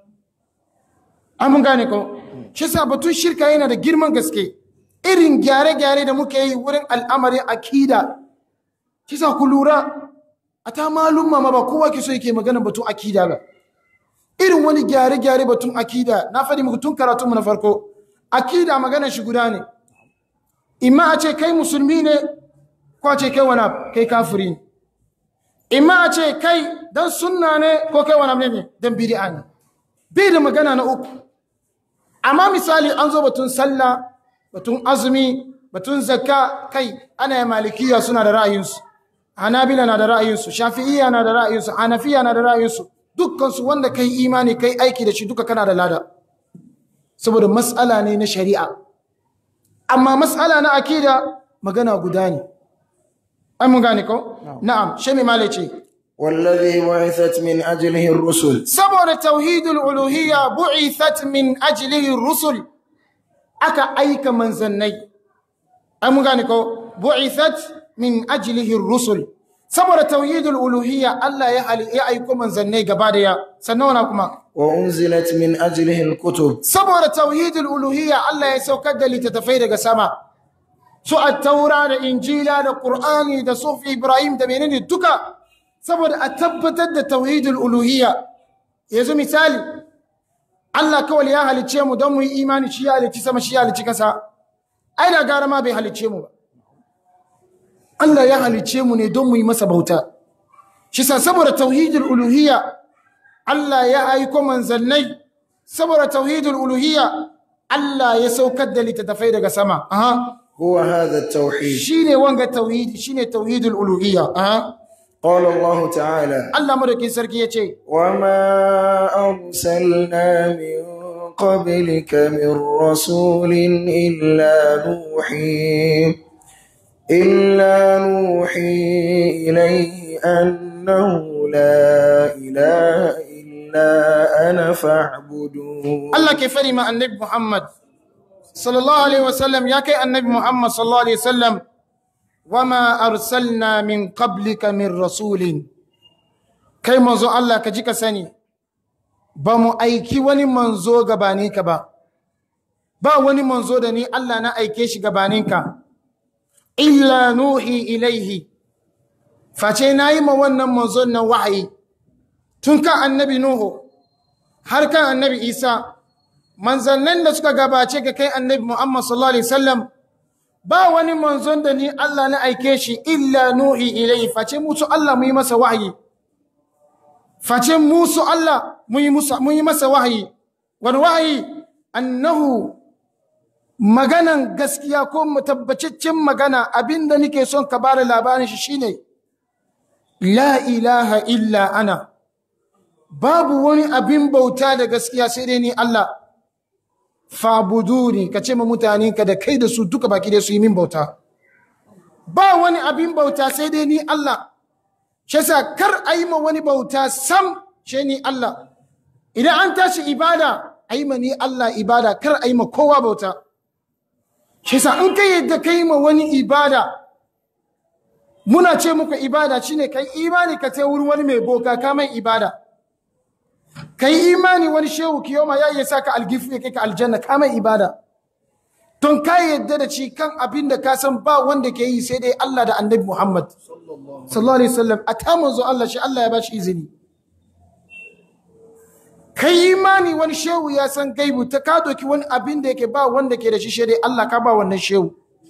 an mun gane ko shi sa batun shirka yana da girman gaske irin gyare-gyare da muke yi wurin al'amarin akida shi sa ku lura a ta malumma ma ba kowa ke so yake magana batun akida ba irin wani gyare-gyare batun akida na faɗi muku tun karatunmu na farko akida maganar shi guda ne imma a ce kai musulmi ne ko a ce kai wani abu, kai kafiri ne imma a ce kai dan sunna ne ko kai wani abu ne dan bid'a ne bai da magana na uku amma misali an zo batun sallah batun azumi batun zakka kai ana malikiya suna da ra'ayinsu hanabila na da ra'ayinsu shafi'iyya na da ra'ayinsu hanafiya na da ra'ayinsu dukkansu wanda kai imani kai aiki da shi duka kana da lada saboda mas'ala ne na shari'a amma mas'ala na akida magana guda ne ai mun gane ko na'am shi mai malai ce والذي بعثت من أجله الرسل saboda tauhidul uluhiyya bu'ithat min ajlihi rusul aka aika manzannai ai mun gane ko bu'ithat min ajlihi rusul saboda tauhidul uluhiyya Allah ya hali ya aiko manzannai gaba daya sannan wana kuma وأنزلت من أجله الكتب saboda tauhidul uluhiyya Allah ya saukar da littattafai daga sama su at-taura da injila da qur'ani da sufi ibrahim da menene duka saboda a tabbatar da tauhidul uluhiyya yanzu misali Allah kawai ya halicce mu don mu yi imani shi ya halicci sama shi ya halicci kasa ai da gara ma bai halicce mu ba Allah ya halicce mu ne don mu yi masa bauta shi sa saboda tauhidul uluhiyya Allah ya aiko manzannai saboda tauhidul uluhiyya Allah ya saukar da littattafai daga sama aha هو هذا التوحيد shine wanga tauhidi shine tauhidul uluhiyya aha قال الله تعالى Allah madaukin sarki yace وما أرسلنا من قبلك من رسول إلا نوحي إلا نوحي إليه أنه لا إله إلا أنا فاعبدون Allah ke fari ma annabi Muhammad sallallahu alaihi wasallam ya kai annabi Muhammad sallallahu alaihi wasallam wama arsalna min qablika min rasulin kai manzo Allah ka ji ka sani ba mu aiki wani manzo gabaninka ba ba wani manzo da ni Allah na aike shi gabaninka illa nuhi ilaihi face na yi ma wannan manzon nan wahayi tun kan annabi nuhu har kan annabi isa manzannin da suka gabace ga kai annabi muhammad sallallahu alaihi wasallam ba wani manzon da ni Allah na aike shi illa nuhi ilaihi face musu Allah mu yi masa wahayi face musu Allah mu yi masa wahayi wani wahayi annahu maganan gaskiya ko tabbacin magana abinda nake son ka bada labarin shi shine la ilaha illa ana babu wani abin bauta da gaskiya sai dai ni Allah fabuduni ka ce ma mutane ka da kai da su duka baki da su yi min bauta ba wani abin bauta sai dai ni Allah shi yasa kar a yi ma wani bauta sam shi ni Allah idan an tashi ibada a yi ma ni Allah ibada kar a yi ma kowa bauta shi yasa in kai yadda kai ma wani ibada muna ce muku ibada shine kai imani ka ce wurin wani mai boka ka mai ibada kai imani wani shehu kiyoma ya iya saka algifu ya kai ka aljanna ka mai ibada don ka yadda da ci kan abin da ka san ba wanda ke yi sai dai Allah da annabi Muhammad sallallahu alaihi wasallam a ta manzo Allah shi Allah ya ba shi izini kai imani wani shehu ya san gaibu ta ka doki wani abin da yake ba wanda ke da shi sai dai Allah ka ba wannan shehu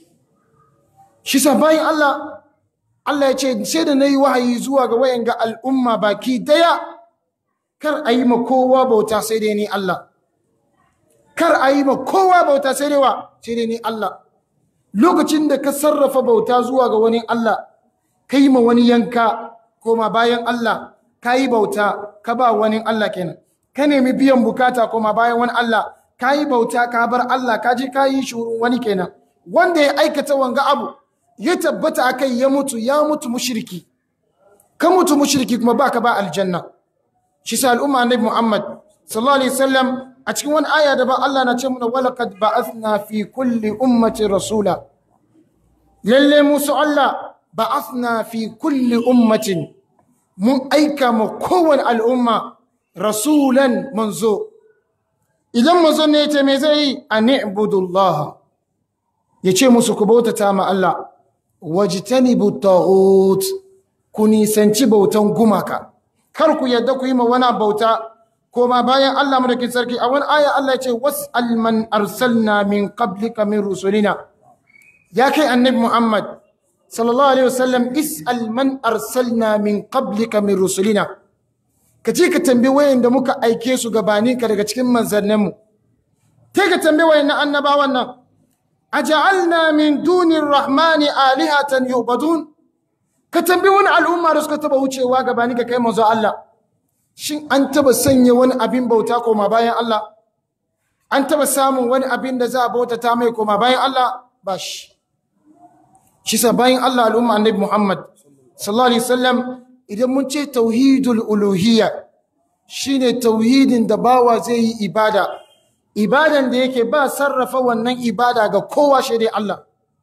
shi sa bayan Allah Allah ya ce sai da nayi wahayi zuwa ga wayan ga al'umma baki daya kar a yi ma kowa bauta sai dai ni Allah kar a yi ma kowa bauta sai dai wa sai dai ni Allah lokacin da ka sarrafa bauta zuwa ga wani Allah ka yi ma wani yanka koma bayan Allah ka yi bauta ka ba wani Allah kenan ka nemi biyan bukata koma bayan wani Allah ka yi bauta ka bar Allah ka ji ka yi shuru wani kenan wanda ya aikata wanga abu ya tabbata akai ya mutu ya mutu mushriki ka mutu mushriki kuma baka ba aljanna shi sa al'umma annabi Muhammad sallallahu alaihi wasallam a cikin wani aya da ba Allah na ce muna walaqad ba'athna fi kulli ummati rasula lalle musu Allah ba'athna fi kulli ummatin mun aika ma kowane al'umma rasulan manzo idan manzo ne ya ce me zai yi an ibudullah ya ce musu ku bautata ma Allah wajtanibu taghut ku nisanci bautan gumaka kar ku yadda ku yi ma wani bauta koma bayan Allah madaukin sarki a wani aya Allah ya ce was'al man arsalna min qablika min rusulina ya kai annabi Muhammad sallallahu alaihi wasallam is'al man arsalna min qablika min rusulina ka ce ka tambayi wayan da muka aike su gabani ka daga cikin manzannin mu kai ka tambayi wayan annabawan nan aja'alna min dunir rahmani alihatan yu'badun ka tambayi wani al'umma da suka taba wucewa gabani ka kai manzo Allah shin an taba sanya wani abin bauta koma bayan Allah an taba samun wani abin da za a bauta ta mai koma bayan Allah ba shi shi sa bayan Allah al'umma annabi Muhammad sallallahu alaihi wasallam idan mun ce tauhidul uluhiyya shine tauhidin da bawa zai yi ibada ibadan da yake ba sarrafa wannan ibada ga kowa shi dai Allah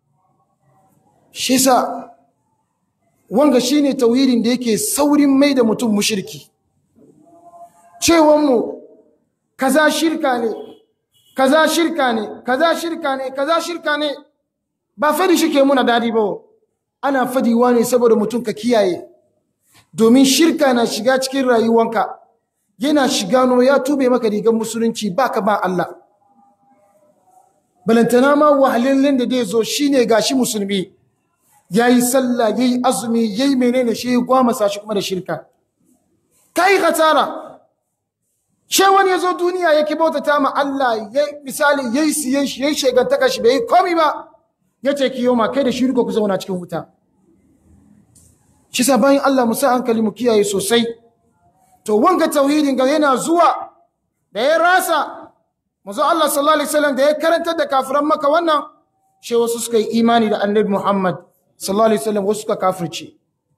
shi sa wanga shine tauhidin da yake saurin mai da mutum mushriki cewanmu kaza shirka ne kaza shirka ne kaza shirka ne kaza shirka ne ba fadi shi ke muna dadi ba ana fadiwa ne saboda mutum ka kiyaye domin shirka na shiga cikin rayuwanka yana shiga no ya tube maka rigar musulunci baka ba Allah balantana ma wahalallin da zai zo shine gashi musulmi yayi sallah yayi azumi yayi menene shi gwamasa shi kuma da shirka kai khatara she wani yazo duniya yake bautata ma Allah yayi misali yayi siyan shi yayi shegantaka shi bai komi ba yace kiyoma kai da shirka ku zauna cikin wuta shi sa bayan Allah mu sa hankali mu kiyaye sosai to wanga tauhidin ga yana zuwa da ya rasa manzo Allah sallallahu alaihi wasallam da ya karantar da kafiran maka wannan she wasu suka yi imani da annabi Muhammad sallallahu alaihi wasallam wasu suka kafirce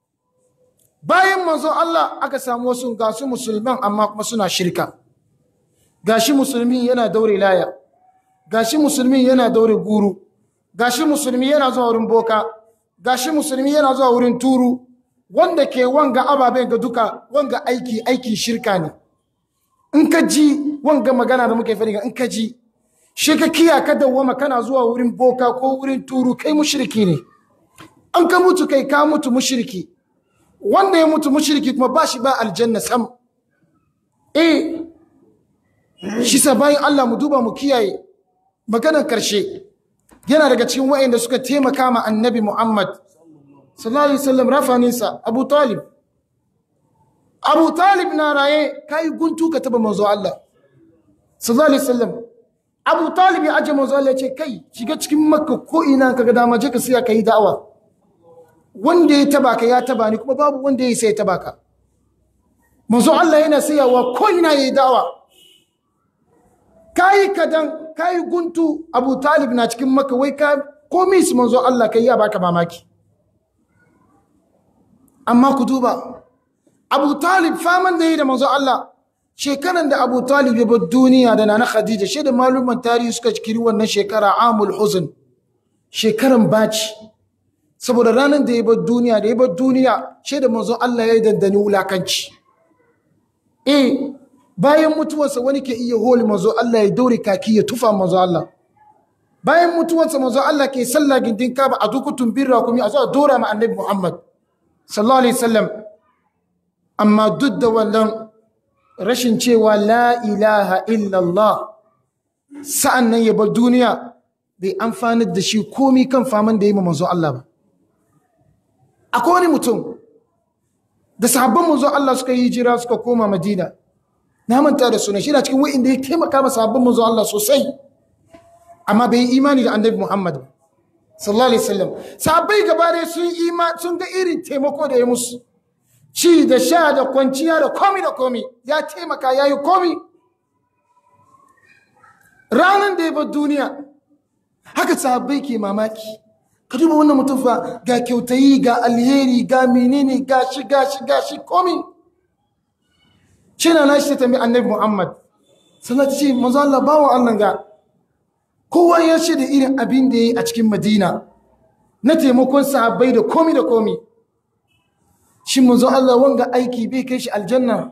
bayan manzo Allah aka samu wasu gasu musulman amma kuma suna shirka gashi musulmi yana daure laya gashi musulmi yana daure guru gashi musulmi yana zuwa wurin boka gashi musulmi yana zuwa wurin turu wanda ke wanga ababen ga duka wanga aiki aiki shirka ne in in ka ji wanga magana da muke faɗi in ka ji shi ka kiya ka dawwama kana zuwa wurin boka ko wurin turu kai mushriki ne an ka mutu kai ka mutu mushriki wanda ya mutu mushriki kuma ba shi ba aljanna sam eh shi sa bayan Allah mu duba mu kiyaye maganar karshe yana daga cikin wa'anda suka taimaka ma annabi Muhammad sallallahu alaihi wasallam rafaninsa Abu Talib Abu Talib na raye kai guntu ka taba manzo Allah sallallahu alaihi wasallam Abu Talib ya aje manzo Allah ya ce kai shiga cikin Makka ko ina kaga dama je ka siya kai da'awa wanda ya taba ka ya taba ni kuma babu wanda ya sai ya taba ka manzo Allah yana sayawa ko ina yayi da'awa kai kadan kai guntu Abu Talib na cikin Makka wai ka komai su manzo Allah kai ya baka mamaki amma ku duba Abu Talib faman da yi da manzo Allah shekaran da Abu Talib ya bar duniya da Nana Khadija shi da maluman tarihi suka kiri wannan shekara Amul Huzn shekaran baci saboda ranar da ya bar duniya da ya bar duniya shi da manzo Allah ya yi dandani wulakanci eh bayan mutuwarsa wani ke iya holi manzo Allah ya daure kaki ya tufa manzo Allah bayan mutuwarsa manzo Allah ke sallah gindin kaba a dukutun birra kuma a zo a dora ma annabi Muhammad sallallahu alaihi wasallam amma duk da wannan rashin cewa la ilaha illallah sa'an nan ya bar duniya bai amfanar da shi komi kan faman da ya yi manzo Allah ba akwai wani mutum da sahabban manzo Allah suka yi jira suka koma Madina na manta da suna shi na cikin wa'inda ya taimaka ma sahabban manzo Allah sosai amma bai yi imani da annabi Muhammad ba sallallahu alaihi wasallam sahabbai gaba dai sun ima sun ga irin taimako da ya musu ci da sha da kwanciya da komi da komi ya taimaka ya yi komi ranar da ya bar duniya haka sahabbai ke mamaki ka duba wannan mutum fa ga kyautayi ga alheri ga menene ga shi ga shi ga shi komi shi na nashi ta tambi annabi muhammad sannan ta ce manzo Allah bawa Allah ga kowa ya ce da irin abin da ya yi a cikin madina na taimakon sahabbai da komi da komi shi manzo Allah wanga aiki bai kai shi aljanna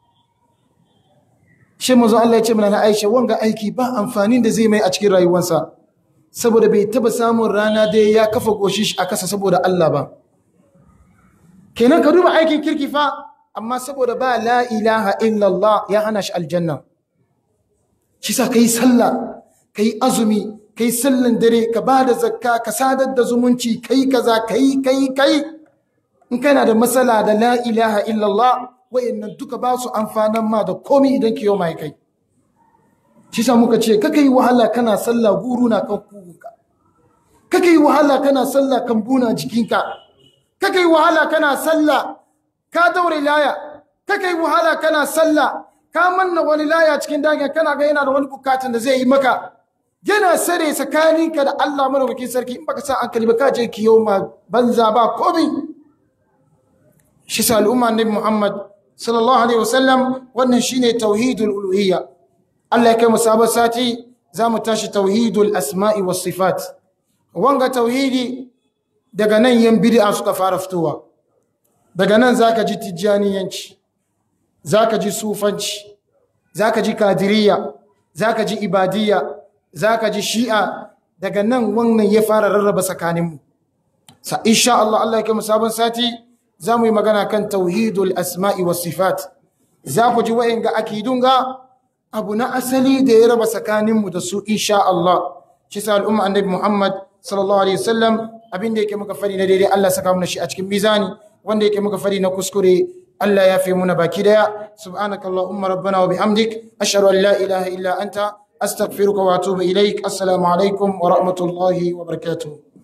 shi manzo Allah ya ce mana na Aisha wanga aiki ba amfanin da zai mai a cikin rayuwarsa saboda bai taba samun rana da ya kafa goshi shi a kasa saboda Allah ba kenan ka duba aikin kirki fa amma saboda ba la ilaha illallah ya hana shi aljanna shi sa kai sallah kai azumi kai sallan dare ka ba da zakka ka sadar da zumunci kai kaza kai kai kai in kana da matsala da la ilaha illallah wayannan duka ba su amfanan ma da komi idan kiyo mai kai shi sa muka ce kaka yi wahala kana sallah guru na kan kugunka kaka yi wahala kana sallah kan buna jikinka kaka yi wahala kana sallah ka daure laya kaka yi wahala kana sallah ka manna wani laya cikin dangin kana ga yana da wani bukatun da zai yi maka yana sare tsakaninka da Allah madaukakin sarki in baka sa hankali ba ka je kiyo ma banza ba komai shi sa al'umma annabi Muhammad sallallahu alaihi wasallam wannan shine tauhidul uluhiyya Allah ya kai mu sabon sati zamu tashi tauhidul asma'i was sifat wanga tauhidi daga nan yan bid'a suka fara fitowa daga nan zaka ji tijjaniyanci zaka ji sufanci zaka ji kadiriya zaka ji ibadiyya zaka ji shi'a daga nan wannan ya fara rarraba tsakaninmu sa insha Allah Allah ya kai mu sabon sati za mu yi magana kan tauhidul asma'i was sifat za ku ji wa'inga akidun ga abu na asali da ya raba tsakaninmu da su insha Allah shi sa al'umma annabi Muhammad sallallahu alaihi wasallam abin da yake muka fari na daidai Allah saka mana shi a cikin mizani wanda yake muka fari na kuskure Allah ya fi muna baki daya subhanakallahumma rabbana wa bihamdik ashhadu an la ilaha illa anta astaghfiruka wa atubu ilaik assalamu alaikum wa rahmatullahi wa barakatuh